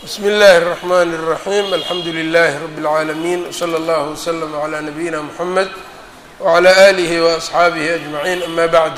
bsmi اllahi الرحmn الرaحيم alxamdu لlh رb العaalمين وslى اllه وslm عlى نabيina mحamed وعlى آlih وأصxaabih أجمعين ama bعd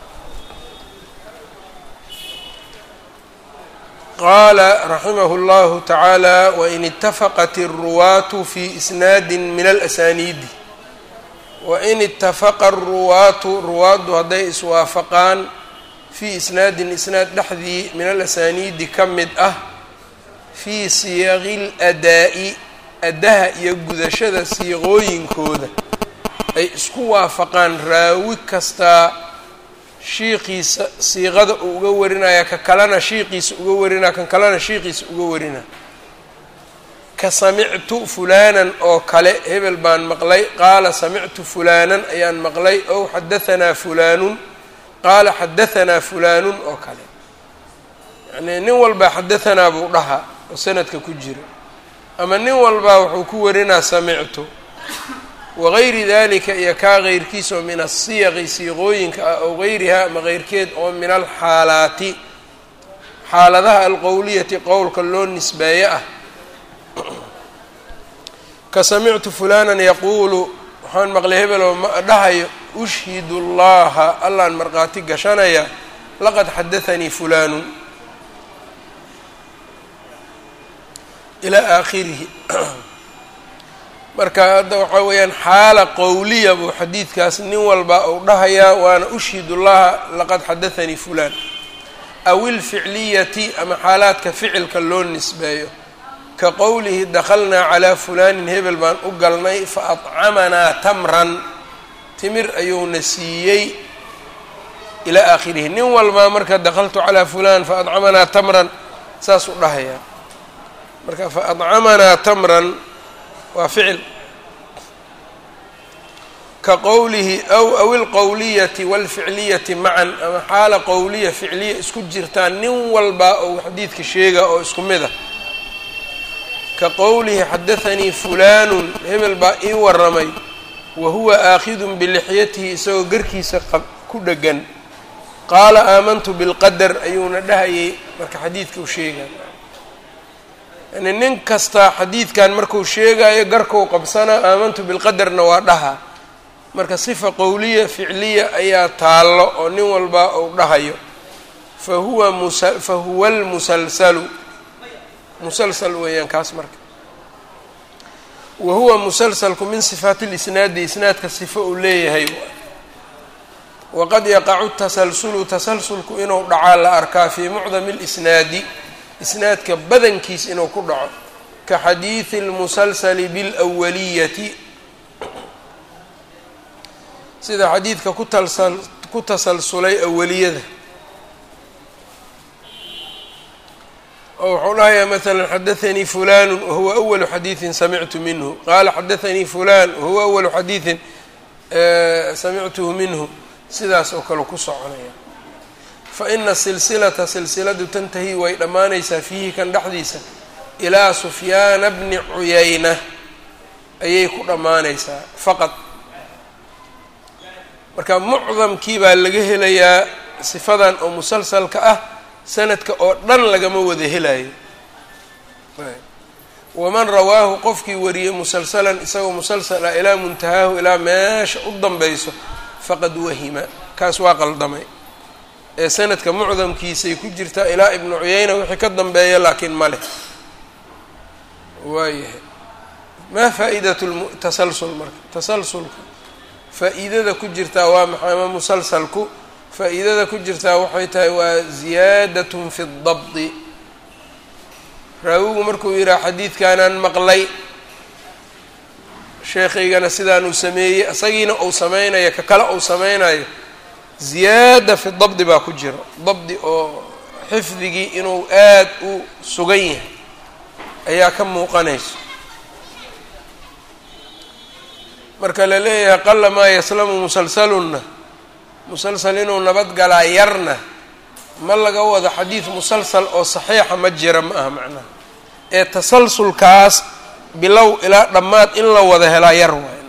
qala raximah اllah taعaalى win اtafaqat الruwaaة fi isnaadi min اlأsaniidi wain اtafaqa الruwaatu ruwaaddu hadday iswaafaqaan fii isnaadin isnaad dhexdii min alasaniidi ka mid ah fii siyaqi اladaa'i addaha iyo gudashada siiqooyinkooda ay isku waafaqaan raawi kastaa shiiqiisa siiqada uu uga warinaya ka kalena shiiqiisa uga warinaya kan kalena shiiqiisa uga warinaya ka samictu fulaanan oo kale hebel baan maqlay qaala samictu fulaanan ayaan maqlay ow xadahanaa fulaanun qaala xadahanaa fulaanun oo kale yacnii nin walbaa xadahanaa buu dhahaa oo sanadka ku jira ama nin walbaa wuxuu ku warinaa samictu wagayri dalika iyo kaa keyrkiisa oo min asiyaqi siiqooyinka ah ow gayriha ama keyrkeed oo min alxaalaati xaaladaha alqowliyati qowlka loo nisbeeye ah ka samictu fulanan yaquulu waxaan maqlay hebeloo dhahayo ushhidu llaha allaan markhaati gashanaya laqad xadathanii fulaanun ilaa aakhirihi marka hadda waxaa weeyaan xaala qowliya buu xadiidkaas nin walba uu dhahayaa waana ushhidu llaha laqad xadathanii fulaan aw ilficliyati ama xaalaadka ficilka loo nisbeeyo ka qowlihi dakhalnaa calaa fulaanin hebel baan u galnay fa adcamanaa tamran timir ayuuna siiyey ilaa aakhirihi nin walbaa marka dakhaltu calaa fulaan fa adcamanaa tamran saas u dhahayaa marka fa adcamanaa tamran waa ficil ka qowlihi aw aw ilqowliyati waalficliyati macan ama xaala qowliya ficliya isku jirtaan nin walbaa ou xadiidka sheega oo isku mid ah ka qowlihi xadathanii fulaanun hebel baa ii waramay wa huwa aakhidun bilixyatihi isagoo garkiisa ku dhegan qaala aamantu bilqadar ayuuna dhahayay marka xadiidka u sheegay yani nin kastaa xadiidkan marku sheegayo garkau qabsanaa aamantu bilqadarna waa dhaha marka sifa qowliya ficliya ayaa taallo oo nin walba uu dhahayo fa huwa musa fa huwa almusalsalu musalsal weeyaan kaas marka wa huwa musalsalku min sifaati lisnaadi isnaadka sifo uu leeyahay waqad yaqacu tasalsulu tasalsulku inuu dhacaa la arkaa fii mucdami lisnaadi isnaadka badankiis inuu ku dhaco ka xadiidi اlmusalsali biاlawaliyati sida xadiidka kutalsal ku tasalsulay awaliyada oo wuxuu dhahayaa mثلا xadaثnii fulan wahuwa أwl xadiiثi samictu minhu qaala xadaثanii fulan wahuwa أwl xadiiثin samictuhu minhu sidaas oo kale ku soconaya faina silsilata silsiladu tantahi way dhammaanaysaa fiihi kan dhexdiisa ilaa sufyaana bni cuyayna ayay ku dhammaanaysaa faqad marka mucdamkii baa laga helayaa sifadan oo musalsalka ah sanadka oo dhan lagama wada helayo waman rawaahu qofkii wariyey musalsalan isagoo musalsal ah ilaa muntahaahu ilaa meesha u danbeyso faqad wahima kaas waa qaldamay ee sanadka mucdamkiisay ku jirtaa ilaa ibnu cuyayna wixii ka dambeeya laakiin ma leh waayahay maa faa'iidatu tasalsul marka tasalsulka faa'iidada ku jirtaa waa maxay ama musalsalku faa-iidada ku jirtaa waxay tahay waa ziyaadatun fi dabdi raawigu markuu yidhaha xadiidkaanaan maqlay sheekhaygana sidaanuu sameeyey isagiina uu samaynayo ka kale uu samaynayo ziyaada fi dabdi baa ku jira dabdi oo xifdigii inuu aad u sugan yahay ayaa ka muuqanayso marka la leeyahay qala maa yaslamu musalsalunna musalsal inuu nabad galaa yarna ma laga wado xadiid musalsal oo saxiixa ma jira ma aha macnaha ee tasalsulkaas bilow ilaa dhammaad in la wada helaa yar waay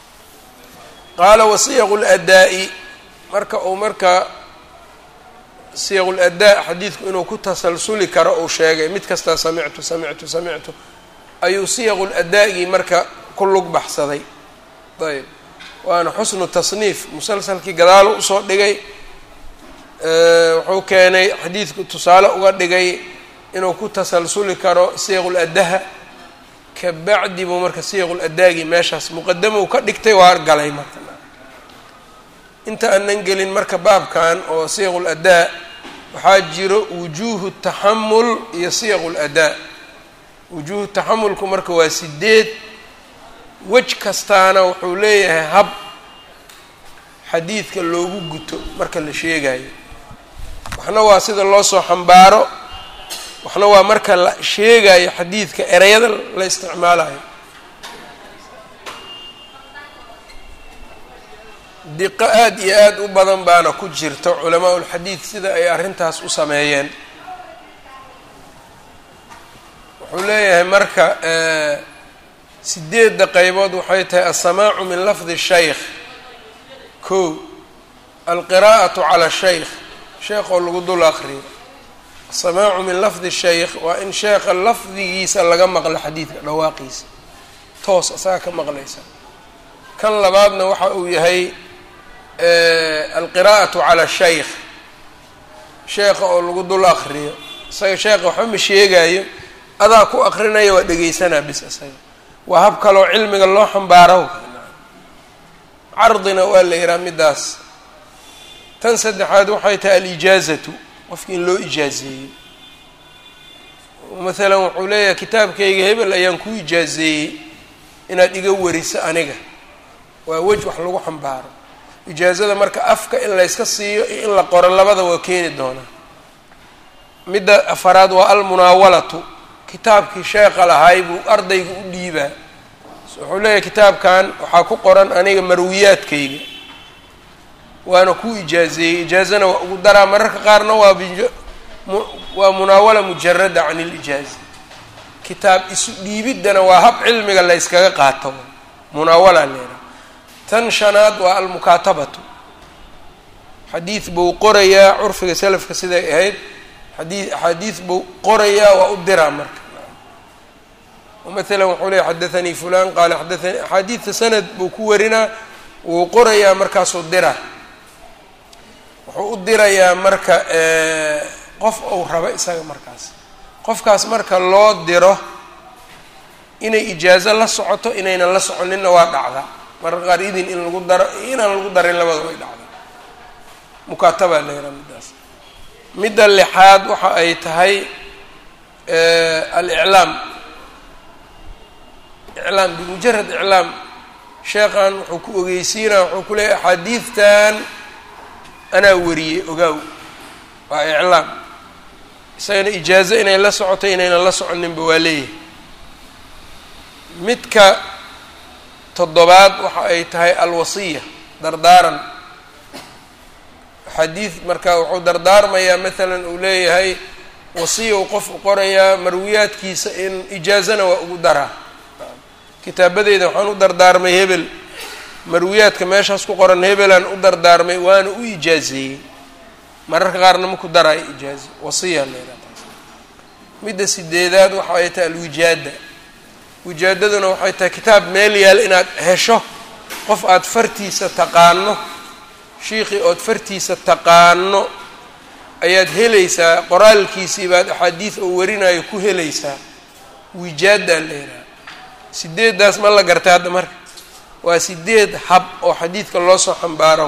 qaala wasiyaqu ladaa'i marka uu marka siyaq uladaa xadiidku inuu ku tasalsuli karo uu sheegay mid kastaa samictu samictu samictu ayuu siyaqu ladaagii marka ku lug baxsaday ayb waana xusnu tasniif musalsalkii gadaalo usoo dhigay wuxuu keenay xadiidku tusaale uga dhigay inuu ku tasalsuli karo siyaqul adaha kabacdi buu marka siyaqul adaagii meeshaas muqadamow ka dhigtay waa galay marka inta aanan gelin marka baabkan oo siyaqul adaa waxaa jiro wujuuhu taxamul iyo siyaqul adaa wujuuhu taxamulku marka waa sideed wej kastaana wuxuu leeyahay hab xadiidka loogu guto marka la sheegayo waxna waa sida loo soo xambaaro waxna waa marka la sheegayo xadiidka ereyada la isticmaalayo diqo aada iyo aada u badan baana ku jirta culamaa ulxadiid sida ay arrintaas u sameeyeen wuxuu leeyahay marka sideedda qeybood waxay tahay alsamaacu min lafdi shaykh ko alqiraa'atu cala shaykh sheekh oo lagu dul aqriyo asamaacu min lafdi shaykh waa in sheekha lafdigiisa laga maqlo xadiidka dhawaaqiisa toos asaga ka maqlaysa kan labaadna waxa uu yahay alqiraa'atu cala shaykh sheekha oo lagu dul aqriyo isaga sheekha waxba ma sheegayo adaa ku aqrinaya waa dhegeysanaa bis isaga waa hab kaloo cilmiga loo xambaaro cardina waa la yihaha middaas tan saddexaad waxay tahay alijaazatu qofki in loo ijaazeeyey maalan wuxuu leeyahay kitaabkayga hebel ayaan ku ijaazeeyey inaad iga wariso aniga waa wej wax lagu xambaaro ijaazada marka afka in layska siiyo iyo in la qoro labada waa keeni doonaa midda afaraad waa almunaawalatu kitaabkii sheekha lahaay buu ardayga u dhiibaa wuxuu leeyahay kitaabkan waxaa ku qoran aniga marwiyaadkayga waana ku ijaazeeyey ijaazana waa ugu daraa mararka qaarna waa waa munaawala mujarada can ilijaaza kitaab isu dhiibiddana waa hab cilmiga la yskaga qaato munaawala leedaha tan shanaad waa almukaatabatu xadiid buu qorayaa curfiga salafka siday ahayd xadii axaadiid buu qorayaa waa u diraa marka maala wuxuu leey xadaanii fulan qaala xadaanii axaadiidta sanad buu ku warinaa wuu qorayaa markaasuu diraa wuxuu u dirayaa marka qof ou rabo isaga markaas qofkaas marka loo diro inay ijaazo la socoto inaynan la soconinna waa dhacdaa mararka qaar idin in lagu daro inaan lagu darin labada way dhacdaa mukaataba la yahaa middaas midda lixaad waxa ay tahay aliclaam iclaam bimujarad iclaam sheekhan wuxuu ku ogeysiinaa wuxuu ku leeyahy axaadiidtan anaa wariyey ogaaw waa iclaam isagana ijaazo inay la socoto inaynan la soconinba waa leeyahay midka toddobaad waxa ay tahay alwasiya dardaaran xadiid marka wuxuu dardaarmayaa maalan uu leeyahay wasiya uu qof u qorayaa marwiyaadkiisa in ijaazana waa ugu daraa kitaabadeeda waxaan u dardaarmay hebel marwiyaadka meeshaas ku qoran hebelaan u dardaarmay waana u ijaazeeyey mararka qaarna maku daraayo ijaaze wasiya leedaha taas midda sideedaad waxa ay tahay alwijaada wijaadaduna waxay tahay kitaab meel yaal inaad hesho qof aada fartiisa taqaano shiikhii ood fartiisa taqaano ayaad helaysaa qoraalkiisii baad axaadiid oo warinayo ku helaysaa wijaadaa leedaha sideeddaas ma la gartay hadda marka waa sideed hab oo xadiidka loo soo xambaaro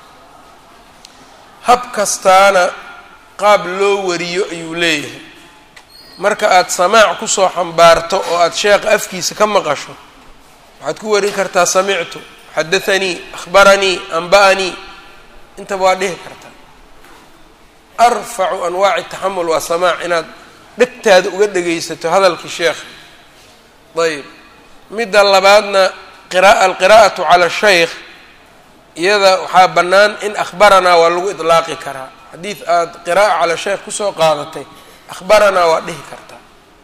hab kastaana qaab loo wariyo ayuu leeyahay marka aada samaac kusoo xambaarto oo aada sheekha afkiisa ka maqasho waxaad ku warin kartaa samictu xadathanii akhbaranii anba'anii intaba waa dhihi kartaa arfacu anwaaci taxamul waa samaac inaad dhegtaada uga dhegaysato hadalkii sheekha ayb midda labaadna qira alqiraa'atu cala shaykh iyada waxaa bannaan in akhbaranaa waa lagu idlaaqi karaa xadiid aada qiraa'a cala shaykh kusoo qaadatay akhbaranaa waa dhihi kartaa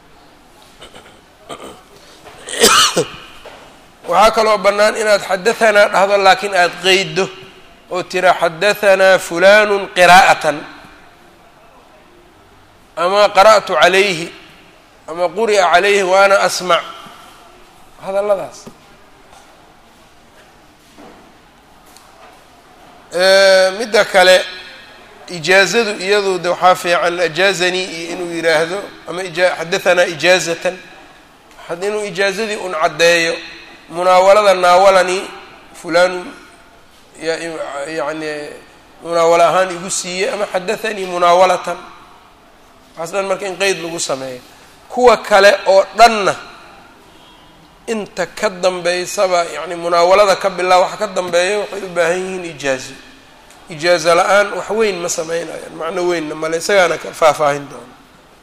waxaa kaloo bannaan inaad xadahanaa dhahdo laakiin aada qeydo oo tira xadahanaa fulanun qiraa'atan ama qara'tu calayhi ama quri'a calayhi wa ana asmac hadalladaas midda kale ijaazadu iyadu de waxaa fiican ajaazanii iyo inuu yidhaahdo ama xadahanaa ijaazatan inuu ijaazadii un caddeeyo munaawalada naawalani fulaan yani munaawalo ahaan igu siiyey ama xadathanii munaawalatan waxaas dhan marka in qeyd lagu sameeyo kuwa kale oo dhanna inta ka dambeysaba yani munaawalada ka bilaa waxa ka dambeeya waxay u baahan yihiin ijaazo ijaazo la-aan wax weyn ma sameynayaan macno weynna male isagaana ka faahfaahin doona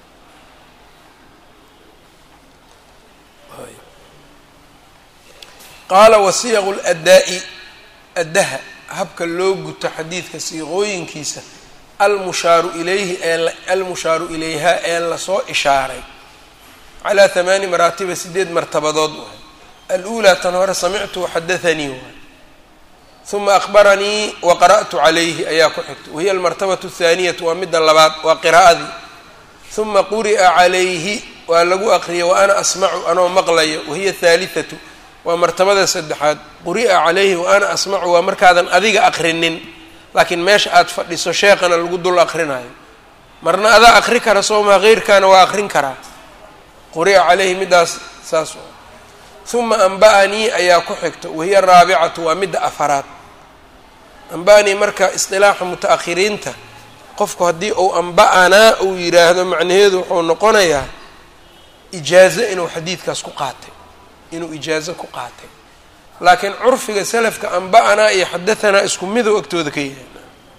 qaala wasiyaqu ladaa'i addaha habka loo guto xadiidka siiqooyinkiisa almushaaru ilayhi ee almushaaru ilayha ee lasoo ishaaray calaa hamaani maraatiba sideed martabadood waay aluulaa tan hore samictu waxadathanii waay uma akbaranii wa qara'tu calayhi ayaa ku xigta wahiya almartabatu athaaniyatu waa midda labaad waa qiraa'adii uma quri'a calayhi waa lagu aqriyay wa ana asmacu anoo maqlayo wahiya athaalithatu waa martabada saddexaad quri'a calayhi wa ana asmacu waa markaadan adiga aqrinin laakiin meesha aada fadhiso sheeqana lagu dul aqrinayo marna adaa aqri kara soomaa keyrkaana waa aqrin karaa quri'a calayhi middaas saas uma anba'anii ayaa ku xigto wahiya araabicatu waa midda afaraad anba'anii marka isqilaaxa muta-akhiriinta qofku haddii uu anba'anaa uu yidhaahdo macnaheedu wuxuu noqonayaa ijaazo inuu xadiidkaas ku qaatay inuu ijaazo ku qaatay laakiin curfiga salafka anba'anaa iyo xadahanaa isku midow agtooda ka yahay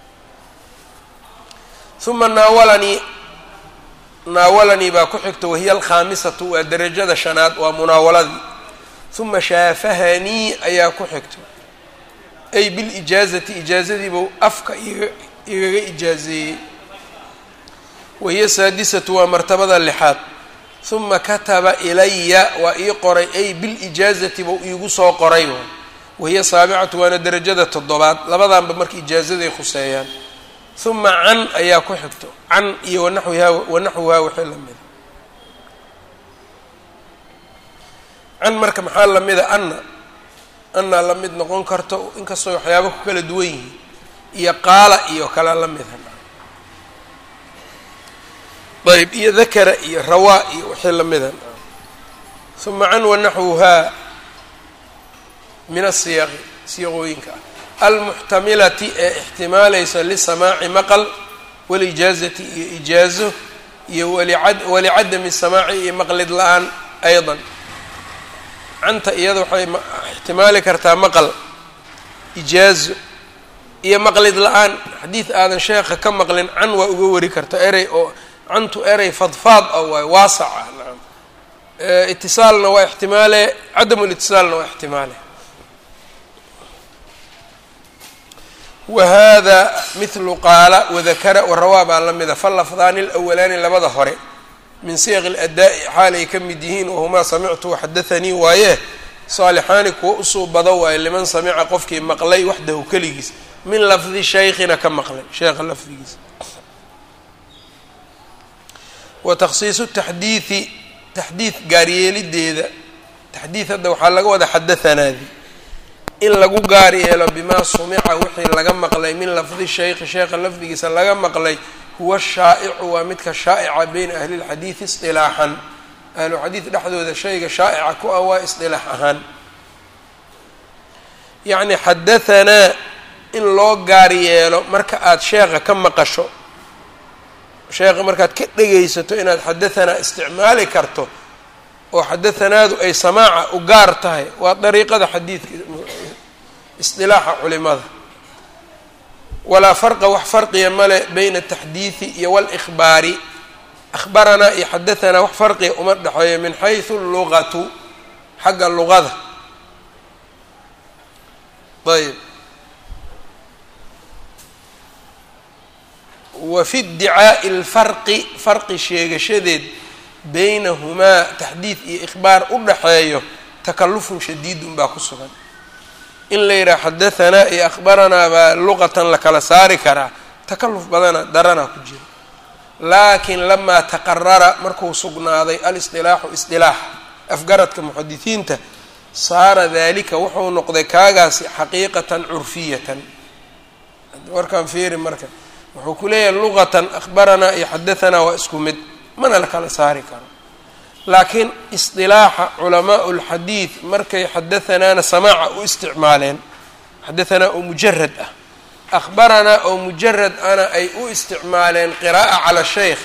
uma naawalanii naawalanii baa ku xigta wahiya alkhaamisatu waa derajada shanaad waa munaawaladii uma shaafahanii ayaa ku xigto ay bilijaazati ijaazadiibuu afka iga igaga ijaazeeyey wahiya saadisatu waa martabada lixaad uma kataba ilaya waa ii qoray ay bilijaazati buu iigu soo qoray wahiya saabicatu waana derajada toddobaad labadanba marka ijaazaday khuseeyaan uma can ayaa ku xigto can iyo wanaxwihaa wanaxwihaa wixii lamida can marka maxaa lamida anna anna la mid noqon karto inkastoo waxyaaba ku kala duwan yihiin iyo qaala iyo kala la mida ayb iyo dakara iyo rawaa iyo wixii lamida uma can wanaxwuhaa min asiyaqi siyaqooyinka ah almuxtamilati ee ixtimaalaysa lisamaaci maqal walijaazati iyo ijaazo iyo walicadami samaaci iyo maqlid la-aan ayضa canta iyada waxay ixtimaali kartaa maqal ijaazo iyo maqlid la-aan xadiid aadan sheekha ka maqlin can waa uga wari karta erey oo cantu erey fadfaad ah waay waasac ah naam itisaalna waa ixtimaale cadamu litisaalna waa ixtimaale wahada mithlu qaala wadakara warawaa baa la mida falafdaani alawalaani labada hore min siyaq اladaa'i xaalay ka mid yihiin wahumaa samictu waxadathanii waaye saalixaani kuwa usuu bado waaye liman samica qofkii maqlay waxdahu keligiis min lafdi shaykhina ka maqlay sheekha lafdigiisa wa takhsiisu taxdiidi taxdiid gaaryeelideeda taxdiid hadda waxaa laga wada xadathanaadi in lagu gaar yeelo bimaa sumica wixii laga maqlay min lafdi shaykhi sheekha lafdigiisa laga maqlay huwa shaa'icu waa midka shaa'ica beyna ahli lxadiidi isdilaaxan ahluxadiid dhexdooda shayga shaa'ica ku ah waa isdilaax ahaan yacni xadahanaa in loo gaar yeelo marka aada sheekha ka maqasho sheekha markaad ka dhegaysato inaad xadahanaa isticmaali karto oo xadathanaadu ay samaaca u gaar tahay waa dariiqada xadiidka isdilaaxa culimada walaa farqa wax farqiya male bayna ataxdiidi iyo wاlإkhbaari akhbaranaa iyo xadahanaa wax farqiya uma dhexeeyo min xayثu lugatu xagga luqada ayb wa fi اdicaaءi اlfarqi farqi sheegashadeed baynahumaa taxdiid iyo ikhbaar u dhaxeeyo takalufun shadiidun baa ku sugan in la yidhaha xadahanaa iyo akhbaranaa baa luqatan la kala saari karaa takaluf badana daranaa ku jira laakin lamaa taqarara markuu sugnaaday alisdilaaxu isdilaax afgaradka muxadisiinta saara dalika wuxuu noqday kaagaasi xaqiiqatan curfiyatan warkaan fiiri marka wuxuu ku leeyahay luqatan akhbaranaa iyo xadahanaa waa isku mid mana la kala saari karo laakiin isdilaaxa culamaau lxadiid markay xadahanaana samaaca u isticmaaleen xadahanaa oo mujarad ah akhbaranaa oo mujarad ana ay u isticmaaleen qiraa'a cala sheykh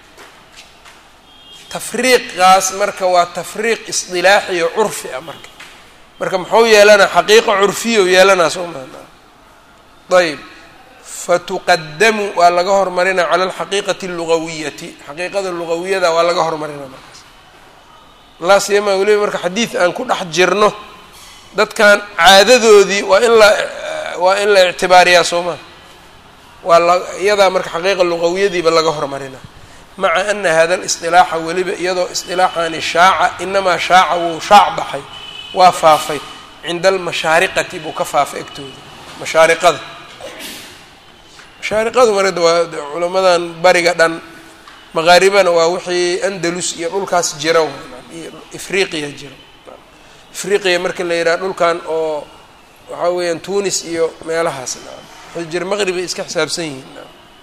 tafriiqaas marka waa tafriiq isdilaaxi oo curfi ah marka marka muxuu yeelanaa xaqiiqa curfiya u yeelanaa soo maa ayb fatuqadamu waa laga hormarinaa cala alxaqiiqati allugawiyati xaqiiqada lugawiyada waa laga hormarinaa markaas laa siyamaa weliba marka xadiid aan ku dhex jirno dadkan caadadoodii waa in la waa in la ictibaariyaa soo maa waa la iyadaa marka xaqiiqa lugawiyadiiba laga hormarinaa maca ana hada alisdilaaxa weliba iyadoo isdilaaxani shaaca inamaa shaaca wuu shaac baxay waa faafay cinda almashaariqati buu ka faafay agtooda mashaariqada mashaariqadu marada waa culamadan bariga dhan maqaaribana waa wixii andalus iyo dhulkaas jira iyo ifriqiya jira ifriqiya marka la yidhaha dhulkan oo waxaa weeyaan tunis iyo meelahaas waxay jira maqribay iska xisaabsan yihiin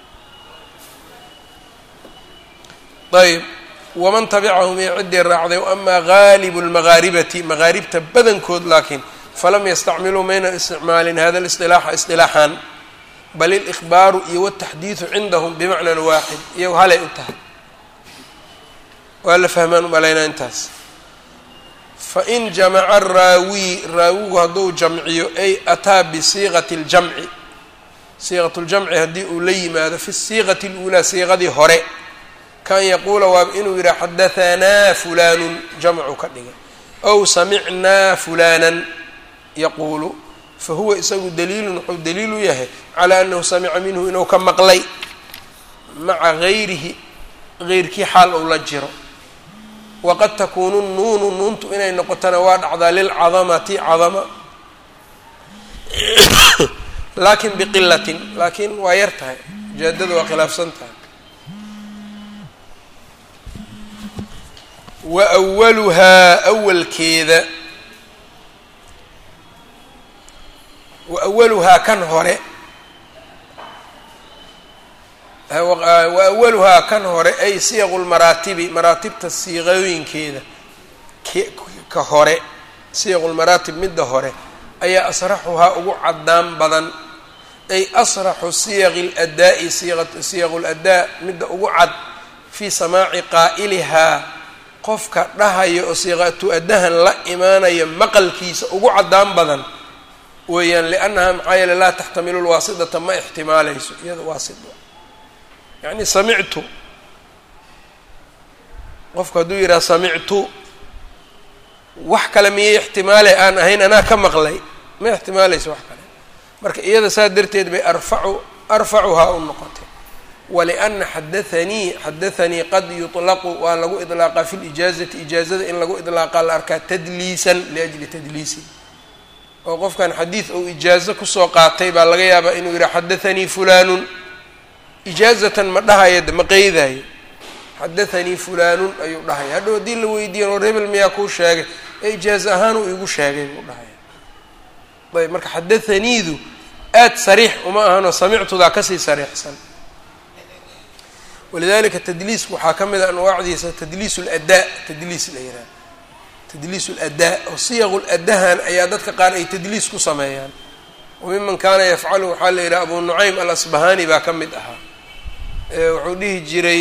ayb waman tabicahum iyo ciddii raacday amaa gaalibu lmagaaribati magaaribta badankood laakiin falam yastacmiluu mayna isticmaalin hada lisdilaaxa isdilaaxan bal ilihbaaru iyo wataxdiidu cindahum bimacnan waaxid iyago halay u tahay waa la fahmaan umalaynaa intaas fain jamaca raawi raawigu hadduu jamciyo ay ataa bisiiqati ljamci siiqat ljamci haddii uu la yimaado fi siiqati اluulaa siiqadii hore kan yaquula waa inuu yidhaha xadahanaa fulaanun jamcu ka dhigay ow samicnaa fulaanan yaquulu fahuwa isagu daliilun wuxuu daliil u yahay calaa anahu samica minhu inuu ka maqlay maca gayrihi geyrkii xaal ou la jiro waqad takuunu nuunu nuuntu inay noqotona waa dhacdaa lilcadamati cadama laakin biqilatin laakiin waa yar tahay ujaadada waa khilaafsan tahay wa awaluhaa awalkeeda wa awaluhaa kan hore wa awaluhaa kan hore ay siyaqu lmaraatibi maraatibta siiqooyinkeeda ka hore siyaqu lmaraatib midda hore ayaa asraxuhaa ugu cadaan badan ay asraxu siyaqi ladaa'i siyaqu ladaa midda ugu cad fii samaaci qaa'ilihaa qofka dhahaya oo siiqatu addahan la imaanaya maqalkiisa ugu caddaan badan weeyaan liannaha maxaa yeele laa taxtamilu lwaasidata ma ixtimaalayso iyada waasid yacni samictu qofku hadduu yidhaha samictu wax kale miyay ixtimaale aan ahayn anaa ka maqlay ma ixtimaalayso wax kale marka iyada saa darteed bay arfacu arfacuhaa u noqotay waliana xadathanii xadathanii qad yuطlaqu waa lagu idlaaqaa fi lijaazati ijaazada in lagu idlaaqaa la arkaa tadliisan liajli tadliisi oo qofkan xadiid ou ijaazo kusoo qaatay baa laga yaabaa inuu yidhaha xadathanii fulaanun ijaazatan ma dhahaya ma qeydayo xadathanii fulaanun ayuu dhahaya hadhow haddii la weydiiyan war hebel miyaa kuu sheegay ee ijaazo ahaan uu igu sheegay buu dhahaya ayb marka xadathaniidu aad sariix uma ahanoo samictudaa kasii sariixsan walidalika tadliisku waxaa ka mid a anwaacdiisa tadliis ladaa tadliis la yihaaha tadliis ladaa oo siyaqu ladahan ayaa dadka qaar ay tadliis ku sameeyaan wamiman kaana yafcalu waxaa la yidhaha abu nucaym alasbahani baa ka mid ahaa wuxuu dhihi jiray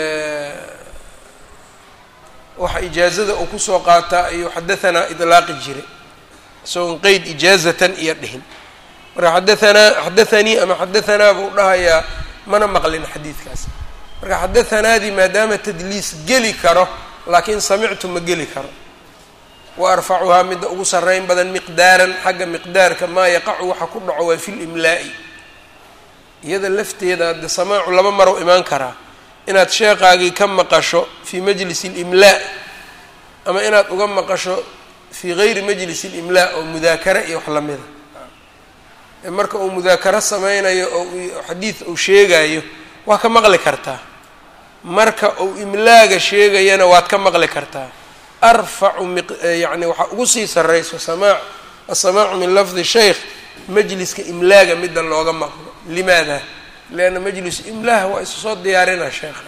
waxa ijaazada uu kusoo qaataa ayuu xadahanaa idlaaqi jiray isagoon qeyd ijaazatan iyo dhihin marka xadahanaa xadathanii ama xadahanaa buu dhahayaa mana maqlin xadiidkaas marka xadathanaadii maadaama tadliis geli karo laakiin samictu ma geli karo wa arfacuhaa midda ugu sarreyn badan miqdaaran xagga miqdaarka maa yaqacu waxa ku dhaco waa fi limlaa'i iyada lafteeda hadde samaacu laba marow imaan karaa inaad sheeqaagii ka maqasho fii majlis اlimlaa ama inaad uga maqasho fii gayri majlis اlimlaa oo mudaakara iyo wax lamida marka uu mudaakaro sameynayo oo xadiid uu sheegayo waa ka maqli kartaa marka uu imlaaga sheegayana waad ka maqli kartaa arfacu mi yacni waxaa ugu sii sarrayso samaac asamaacu min lafdi sheykh majliska imlaaga midda looga maqlo limaada lianna majlis imlaah waa isa soo diyaarinaa sheekha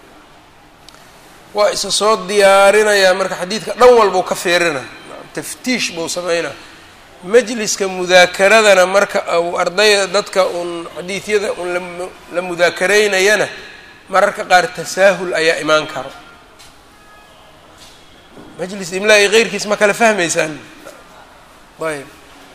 waa isa soo diyaarinayaa marka xadiidka dhan walbau ka fiirina taftiish buu sameynaa majliska mudaakaradana marka uu ardayda dadka uun xadiidyada uun la mudaakaraynayana mararka qaar tasaahul ayaa imaan karo majlis imlaa iyo keyrkiis ma kala fahmaysaan ayb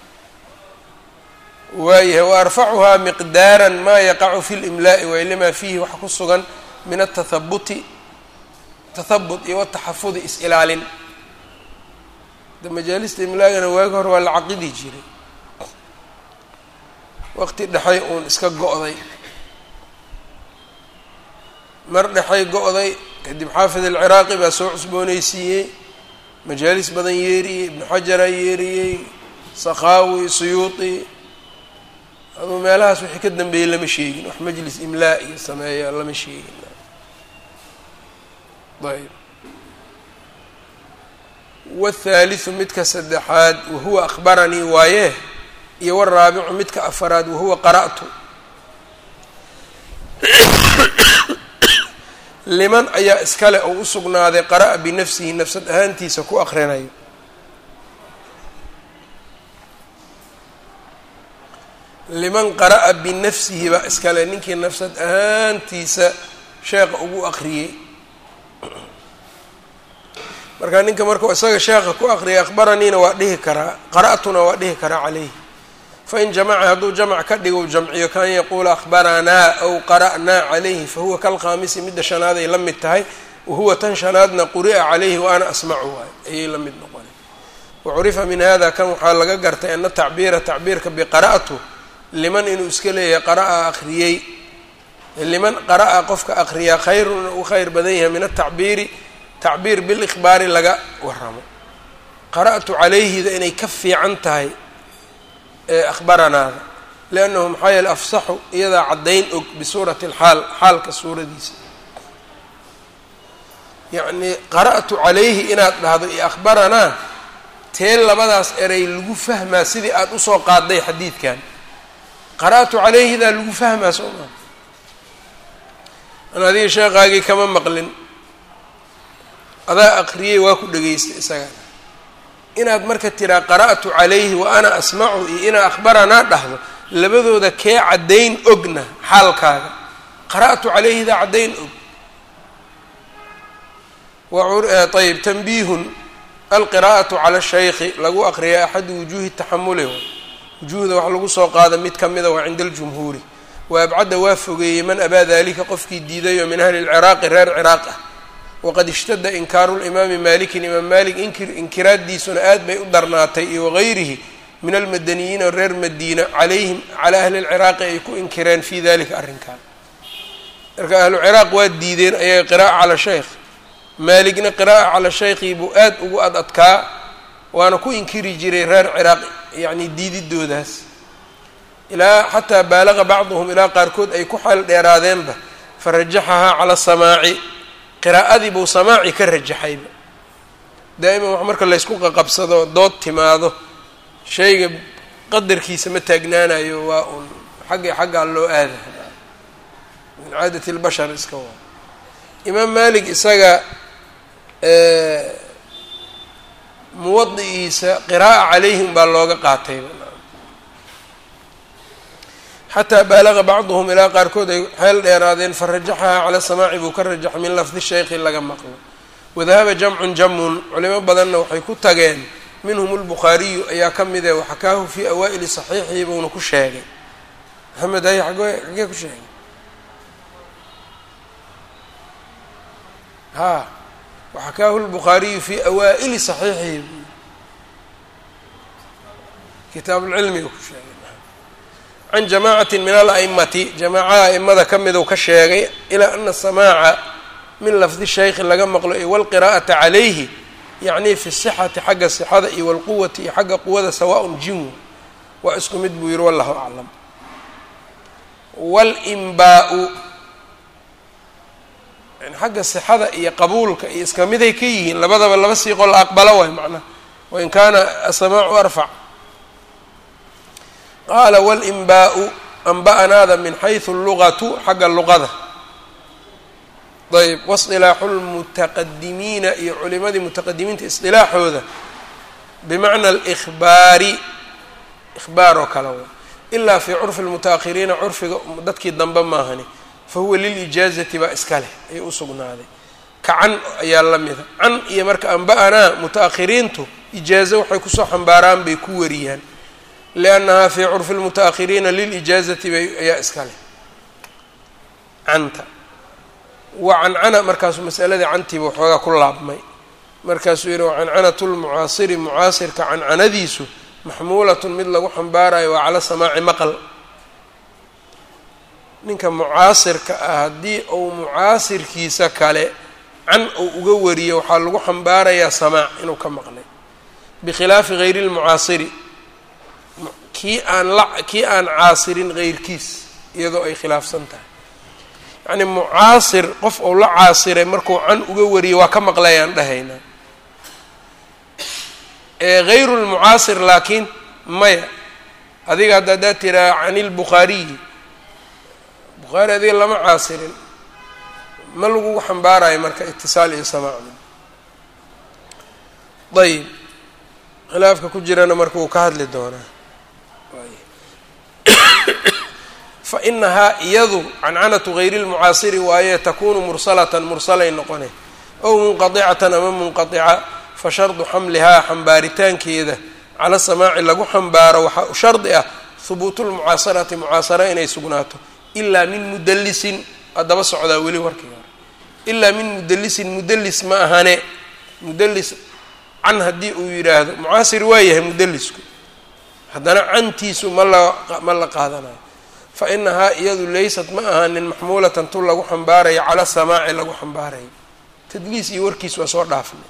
waayahay wa arfacuhaa miqdaara maa yaqacu fi limlaa'i waay limaa fiihi waxa ku sugan min atahabuti tahabut iyo wataxafudi is-ilaalin de majaalista imlaagana waagi hore waa la caqidi jiray waqti dhexay uun iska go-day mar dhexay go-day kadib xaafid alciraaqi baa soo cusboonaysiiyey majaalis badan yeeriyey ibnu xajaraa yeeriyey sakhaawi suyuuti aduu meelahaas wixii ka dambeeyey lama sheegin wax majlis imlaa iyo sameeya lama sheegin ayb wاthaaliثu midka saddexaad wahuwa akhbaranii waaye iyo waraabicu midka afaraad wahuwa qara'tu liman ayaa iskale oo u sugnaaday qara'a binafsihi nafsad ahaantiisa ku akrinayo liman qara'a binafsihi baa iskale ninkii nafsad ahaantiisa sheekha ugu akriyey marka ninka markuu isaga sheekha ku akriyay akhbaraniina waa dhihi karaa qara'tuna waa dhihi karaa calayhi fain jamaca hadduu jamc ka dhigo jamciyo kan yaquula akhbaranaa aw qara'naa calayhi fahuwa kalkhaamisi midda shanaad ay la mid tahay wahuwa tan shanaadna quri'a calayhi wa ana asmacu waay ayay la mid noqona wacurifa min hada kan waxaa laga gartay ana tacbiira tacbiirka biqara'tu liman inuu iska leeyahay qara'a akhriyey liman qara'a qofka akhriyaa khayrun u khayr badan yahay min atacbiiri tacbiir bilikhbaari laga waramo qara'tu calayhida inay ka fiican tahay ee akhbaranaada liannahu maxaa yeele afsaxu iyadaa caddayn og bisuurati alxaal xaalka suuradiisa yacnii qara'tu calayhi inaad dhahdo iyo akhbaranaa tee labadaas eray lagu fahmaa sidii aada usoo qaaday xadiidkan qara'tu calayhidaa lagu fahmaa soo maa an adiga sheekhaagii kama maqlin adaa aqriyey waa ku dhegaystay isaga inaad marka tiraa qara'tu calayhi wa ana asmacu iyo inaa akhbaranaa dhahdo labadooda kee caddayn ogna xaalkaaga qara'tu calayhidaa caddayn og ayb tanbiihun alqiraa'atu cala shaykhi lagu aqriya axadu wujuuhi taxamuli wujuuhda wax lagu soo qaada mid ka mida waa cinda aljumhuuri wa abcadda waa fogeeyey man abaa dalika qofkii diidayo min ahli lciraaqi reer ciraaq ah waqad ishtada inkaaru limaami malikin imaam malik inkir inkiraaddiisuna aad bay u darnaatay iyo wagayrihi min almadaniyiina reer madiina calayhim calaa ahli lciraaqi ay ku inkireen fii dalika arrinkan marka ahlu ciraaq waa diideen ayaga qiraa'a cala shaykh maaligna qiraa'a cala shaykhii buu aad ugu ad adkaa waana ku inkiri jiray reer ciraaq yacni diididoodaas ilaa xataa baalaqa bacduhum ilaa qaarkood ay ku xeel dheeraadeenba farajaxahaa cala samaaci qiraa'adii buu samaaci ka rajaxayba daa'iman wax marka laysku qaqabsado dood timaado shayga qadarkiisa ma taagnaanayo waa un xagga xaggaa loo aada min caadati اlbashar iska waa imaam malik isaga muwadi'iisa qiraa'a calayhim baa looga qaatayba xataa baalaqa bacduhum ilaa qaarkood ay xeel dheeraadeen farajaxahaa cala samaaci buu ka rajaxay min lafdi shaykhi laga maqlo wadahaba jamcun jamun culimo badanna waxay ku tageen minhum lbukhaariyu ayaa ka mid e waxakaahu fii awaa'ili saxiixihi buuna ku sheegay maxamed hay agee xagee ku sheegay ha waxakaahu lbukhaariyu fii awaa'ili saxiixihi kitaab lcilmiga ku sheegay can jamacati min ala'imati jamaacaha a'imada ka miduu ka sheegay ilaa ana samaaca min lafdi shaykhi laga maqlo iyo walqiraa'ata calayhi yacni fi sixati xagga sixada iyo walquwati iyo xagga quwada sawaaءun jinwu waa isku mid buu yihi wallahu aclam wاlmbaa-u yani xagga sixada iyo qabuulka iyo iska miday ka yihiin labadaba laba siiqoo la aqbalo waay macnaha wain kaana asamaacu arfac qaala walinbaau anba'anaada min xaysu lugatu xagga luqada ayb wasilaaxu lmutaqadimiina iyo culimadii mutaqadimiinta isilaaxooda bimacna alihbaari ihbaar oo kale wa ilaa fii curfi lmutaahiriina curfiga dadkii dambe maahani fa huwa lilijaazati baa iska leh ayuu u sugnaaday ka can ayaa la mida can iyo marka anba-anaa muta-ahiriintu ijaazo waxay kusoo xambaaraan bay ku wariyaan liannahaa fii curfi lmutaahiriina lilijaazati bay ayaa iska leh canta wa cancana markaasuu masaladii cantiiba waxoogaa ku laabmay markaasuu yidhi wacancanatu lmucaasiri mucaasirka cancanadiisu maxmuulatun mid lagu xambaarayo waa cala samaaci maqal ninka mucaasirka ah haddii uu mucaasirkiisa kale can uu uga wariyo waxaa lagu xambaarayaa samaac inuu ka maqlay bikhilaafi hayri lmucaasiri kii aan la kii aan caasirin heyrkiis iyadoo ay khilaafsan tahay yacni mucaasir qof uu la caasiray markuu can uga wariyo waa ka maqlayaan dhahaynaa hayru lmucaasir laakiin maya adiga hadda haddaad tiraa can ilbukhaariyi bukhaari adiga lama caasirin ma lagugu xambaarayo marka itisaal iyo samaac ayib khilaafka ku jirana marka wuu ka hadli doonaa fa inahaa iyadu cancanatu hayri lmucaasiri waaye takunu mursalatan mursalay noqone ow munqadicatan ama munqadica fa shardu xamlihaa xambaaritaankeeda cala samaaci lagu xambaaro waxaa u shardi ah hubuutu lmucaasarati mucaasara inay sugnaato ilaa min mudalisin haddaba socdaa weli warkii hore ilaa min mudalisin mudalis ma ahane mudalis can haddii uu yidhaahdo mucaasir waa yahay mudelisku haddana cantiisu ma la ma la qaadanayo fa inahaa iyadu laysat ma ahaanin maxmuulatan tu lagu xambaarayo cala samaaci lagu xambaarayo tadliis iyo warkiis waa soo dhaafnay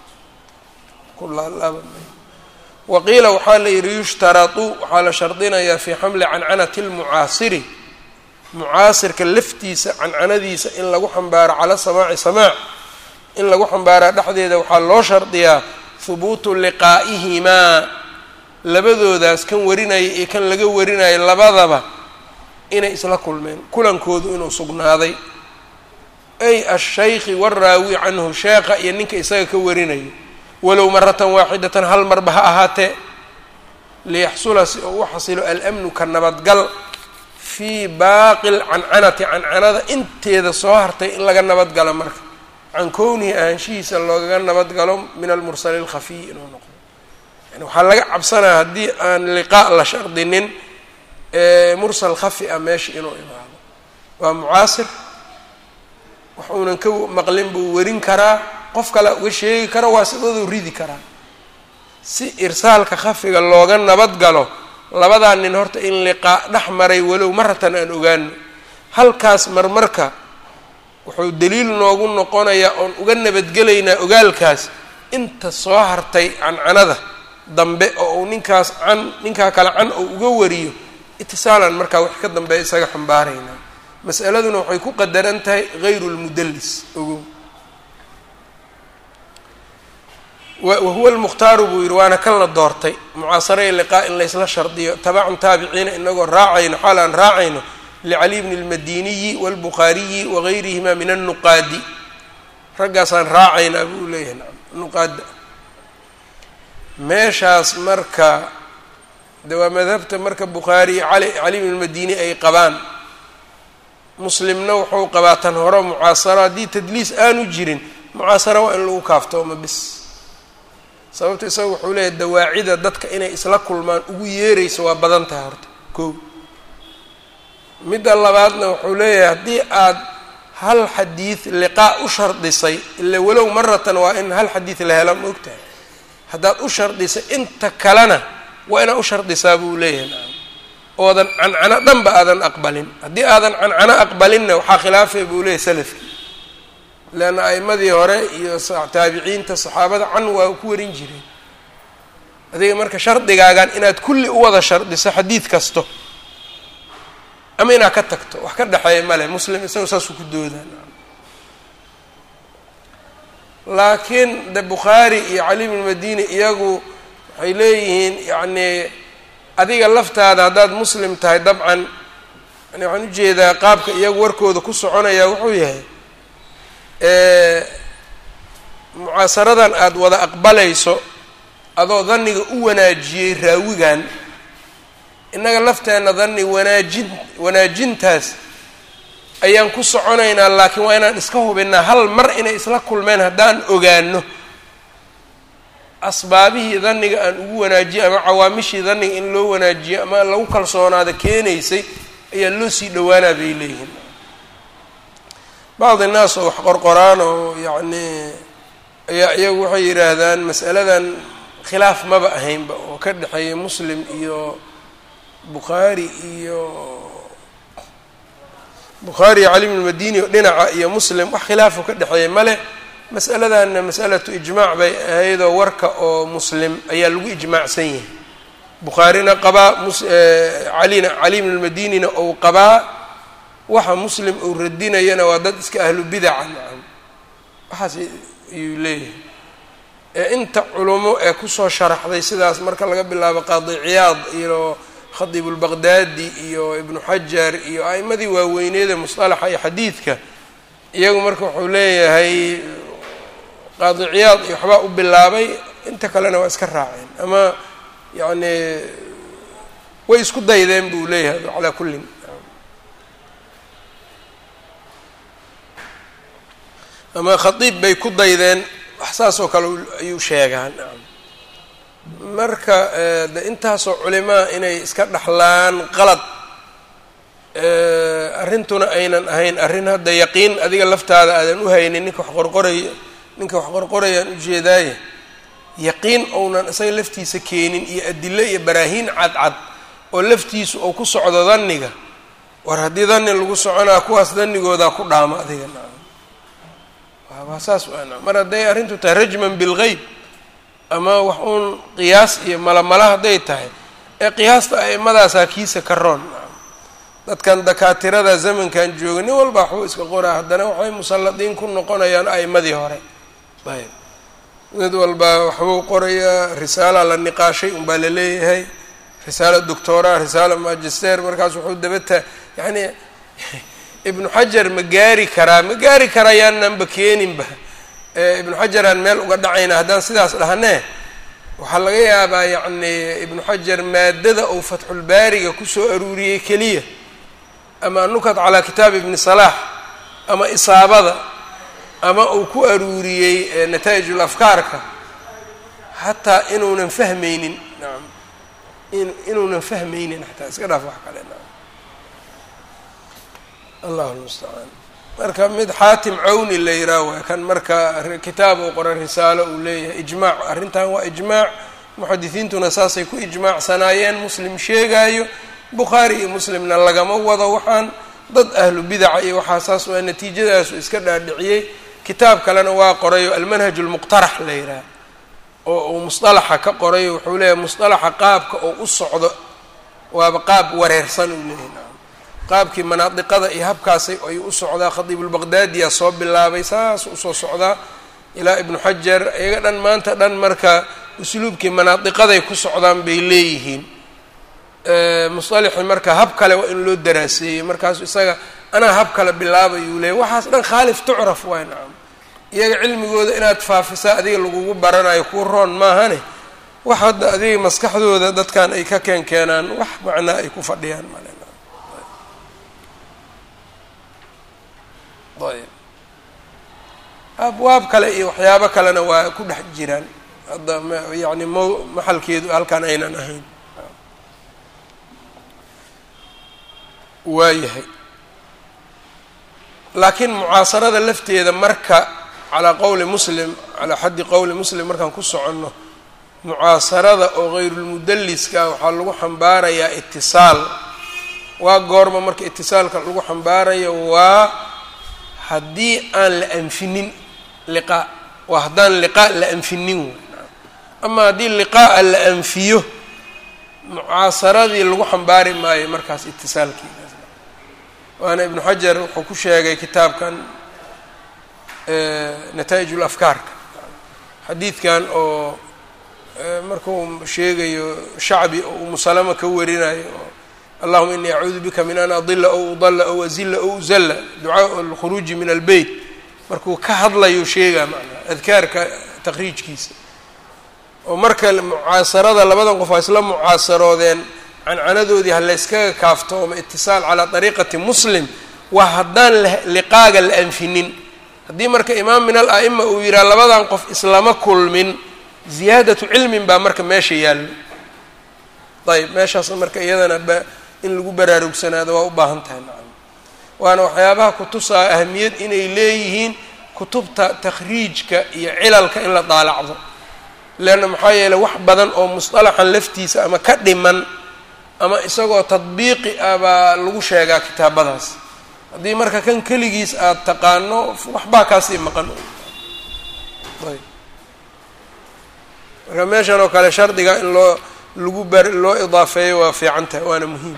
waqiila waxaa la yidhi yushtaratu waxaa la shardinayaa fii xamli cancanati lmucaasiri mucaasirka laftiisa cancanadiisa in lagu xambaaro cala samaaci samaac in lagu xambaaraa dhexdeeda waxaa loo shardiyaa hubuutu liqaa'ihimaa labadoodaas kan warinaya iyo kan laga warinaya labadaba inay isla kulmeen kulankoodu inuu sugnaaday ay ashaykhi waraawi canhu sheekha iyo ninka isaga ka warinayo walow maratan waaxidatan hal marba ha ahaatee liyaxsula si uu u xasilo alamnu ka nabadgal fii baaqi lcancanati cancanada inteeda soo hartay in laga nabadgalo marka can kownihi ahaanshihiisa loogaga nabadgalo min almursali lkhafiy inuu noqdo yani waxaa laga cabsanaya haddii aan liqaa la shardinin mursal khafi ah meesha inuu imaado waa mucaasir wax uunan ka maqlin buu warin karaa qof kale uga sheegi kara waa sidaduu ridi karaa si irsaalka khafiga looga nabad galo labadaa nin horta in liqaa dhex maray walow maratan aan ogaano halkaas marmarka wuxuu daliil noogu noqonayaa oon uga nabadgelaynaa ogaalkaas inta soo hartay cancanada dambe oo uu ninkaas can ninkaa kale can oo uga wariyo itisaalan markaa wax ka dambeeya isaga xambaaraynaa mas'aladuna waxay ku qadaran tahay hayru lmudalis ogow wahuwa lmukhtaaru buu yidhi waana kan la doortay mucaasara i liqaa in laysla shardiyo tabacun taabiciina inagoo raacayno xaal aan raacayno licali bni lmadiniyi wاlbukhaariyi wagayrihima min annuqaadi raggaasaan raacaynaa buu leeyahay naam nuqaada meeshaas marka de waa madhabta marka bukhaari cali cali bn lmadini ay qabaan muslimna wuxuu qabaa tan hore mucaasaro haddii tadliis aanu jirin mucaasara waa in lagu kaaftooma bis sababta isaga wuxuu leeyahay dawaacida dadka inay isla kulmaan ugu yeerayso waa badan tahay horta ko midda labaadna wuxuu leeyahay haddii aad hal xadiid liqaa u shardisay ila walow maratan waa in hal xadiid la hela ma ogtahay haddaad u shardisay inta kalena waa inaad u shardisaa buu leeyahay naam oodan cancano dhanba aadan aqbalin haddii aadan cancano aqbalinna waxaa khilaafay buu leeyahay salafkii leanna a'imadii hore iyo taabiciinta saxaabada can waa ku warin jireen adiga marka shardigaagan inaad kulli u wada shardiso xadiid kasto ama inaad ka tagto wax ka dhexeeya male muslim isaga saasuu ku doodaan laakiin de bukhaari iyo cali bn madini iyagu waxay leeyihiin yacni adiga laftaada haddaad muslim tahay dabcan yani waxaan ujeedaa qaabka iyagu warkooda ku soconaya wuxuu yahay mucaasaradan aada wada aqbalayso adoo dhanniga u wanaajiyey raawigan innaga lafteenna dhanni wanaajin wanaajintaas ayaan ku soconaynaa laakiin waa inaan iska hubinaa hal mar inay isla kulmeen haddaan ogaano asbaabihii dhanniga aan ugu wanaajiyo ama cawaamishii dhanniga in loo wanaajiyo ama lagu kalsoonaada keenaysay ayaa loo sii dhowaanaa bay leeyihiin bacdi naas oo wax qorqoraan oo yacni ayaa iyagu waxay yidhaahdaan mas'aladan khilaaf maba ahaynba oo ka dhexeeya muslim iyo bukhaari iyo bukhaari iyo cali bn madini oo dhinaca iyo muslim wax khilaafo ka dhexeeya male mas'aladanna mas'alatu ijmaac bay ahaydoo warka oo muslim ayaa lagu ijmaacsan yahay bukhaarina qabaa calina cali bn madinina ou qabaa waxa muslim uu radinayana waa dad iska ahlu bidaca nacam waxaas ayuu leeyahay ee inta culumo ee kusoo sharaxday sidaas marka laga bilaabo qaadi ciyaad iyo khadiib ulbaqdaadi iyo ibnu xajar iyo a'imadii waaweyneeda musطalaxa iyo xadiidka iyagu marka wuxuu leeyahay qaadi ciyaad iyo waxbaa u bilaabay inta kalena waa iska raaceen ama yacni way isku daydeen buu leeyahay calaa kullin ama khadiib bay ku daydeen wax saas oo kale ayuu sheegaan marka de intaasoo culimaa inay iska dhaxlaan qalad arrintuna aynan ahayn arrin hadda yaqiin adiga laftaada aadan u haynin ninka wax qorqoraya ninka wax qorqorayaan ujeedaaye yaqiin ounan isaga laftiisa keenin iyo adilo iyo baraahiin cadcad oo laftiisu ou ku socdo dhanniga war haddii dhanni lagu soconaa kuwaas dannigoodaa ku dhaama adiga waa saas waana mar hadday arrintu tahay rajman bilgeyb ama wax uun qiyaas iyo malamala hadday tahay ee qiyaasta a'imadaasaa kiisa ka roon dadkan dakaatirada zamankan jooga nin walba waxbuu iska qoraa haddana waxay musalladiin ku noqonayaan a'imadii hore ayb mid walba waxbuu qorayaa risaala la niqaashay unbaa la leeyahay risaala doctora risaala magister markaas wuxuu dabata yacni ibnu xajar ma gaari karaa ma gaari karaa yaananba keeninba ibnu xajaraan meel uga dhacayna haddaan sidaas dhahnee waxaa laga yaabaa yacni ibnu xajar maadada uu fatxulbaariga kusoo aruuriyey keliya ama nukat calaa kitaab ibni salaax ama isaabada ama uu ku aruuriyey nataa'ijul afkaarka xataa inuunan fahmaynin naam inuunan fahmaynin xataa iska dhaaf wax kale naam allahu lmustacaan marka mid xaatim cawni la yidhaah waa kan marka kitaab uu qoray risaalo uu leeyahay ijmaac arrintan waa ijmaac muxadisiintuna saasay ku ijmaacsanaayeen muslim sheegaayo bukhaari iyo muslimna lagama wado waxaan dad ahlu bidaca iyo waxaa saas waa natiijadaasu iska dhaadhiciyey kitaab kalena waa qorayo almanhaj lmuqtarax la yidhaah oo uu musطalaxa ka qorayo wuxuu leeyahay musطalaxa qaabka oo u socdo waaba qaab wareersan uu leeyahay qaabkii manaadiqada iyo habkaasay ay u socdaa khadiibulbaqdaadiyaa soo bilaabay saas usoo socdaa ilaa ibnu xajar iyaga dhan maanta dhan marka usluubkii manaadiqaday ku socdaan bay leeyihiin musطalixi marka hab kale waa in loo daraaseeyey markaasu isaga anaa hab kale bilaabayuu leeyay waxaas dhan khaalif tucraf waay nacam iyaga cilmigooda inaad faafisaa adiga lagugu baranayo kuu roon maahane wax hadda adiga maskaxdooda dadkan ay ka keen keenaan wax macnaa ay ku fadhiyaan male ayb abwaab kale iyo waxyaabo kalena waa ku dhex jiraan hadda yani mo maxalkeedu halkan aynan ahayn waayahay laakiin mucaasarada lafteeda marka calaa qowli muslim calaa xaddi qowli muslim markaan ku soconno mucaasarada oo hayrulmudalliska waxaa lagu xambaarayaa itisaal waa goorma marka itisaalka lagu xambaarayo waa haddii aan la anfinin liqaa waa haddaan liqaa la anfinin wey ama haddii liqaa'a la anfiyo mucaasaradii lagu xambaari maayo markaas itisaalkiidaas waana ibnu xajar wuxuu ku sheegay kitaabkan nataa'ij ulafkaarka xadiidkan oo markuu sheegayo shacbi oo umu salama ka warinayo oo allahuma inii acuudu bika min an adila ow udalla ow azilla ow uzalla ducaa alkhuruuji min albeyt markuu ka hadlayo sheegaa macnaa adkaarka taqriijkiisa oo marka mucaasarada labadan qof waa isla mucaasaroodeen cancanadoodii ha layskaga kaaftooma itisaal calaa dariiqati muslim waa haddaan liqaaga la anfinin haddii marka imaam min al a'ima uu yidhaha labadan qof islama kulmin ziyaadatu cilmin baa marka meesha yaallo ayb meeshaas marka iyadana ba in lagu baraarugsanaado waa u baahan tahay macana waana waxyaabaha kutusaa ahamiyad inay leeyihiin kutubta takhriijka iyo cilalka in la daalacdo leanna maxaa yeeley wax badan oo musطalaxan laftiisa ama ka dhiman ama isagoo tadbiiqi ah baa lagu sheegaa kitaabadaas haddii marka kan keligiis aada taqaano waxbaa kaasii maqan ayb marka meeshan oo kale shardiga in loo lagu bar loo idaafeeyo waa fiican tahay waana muhiim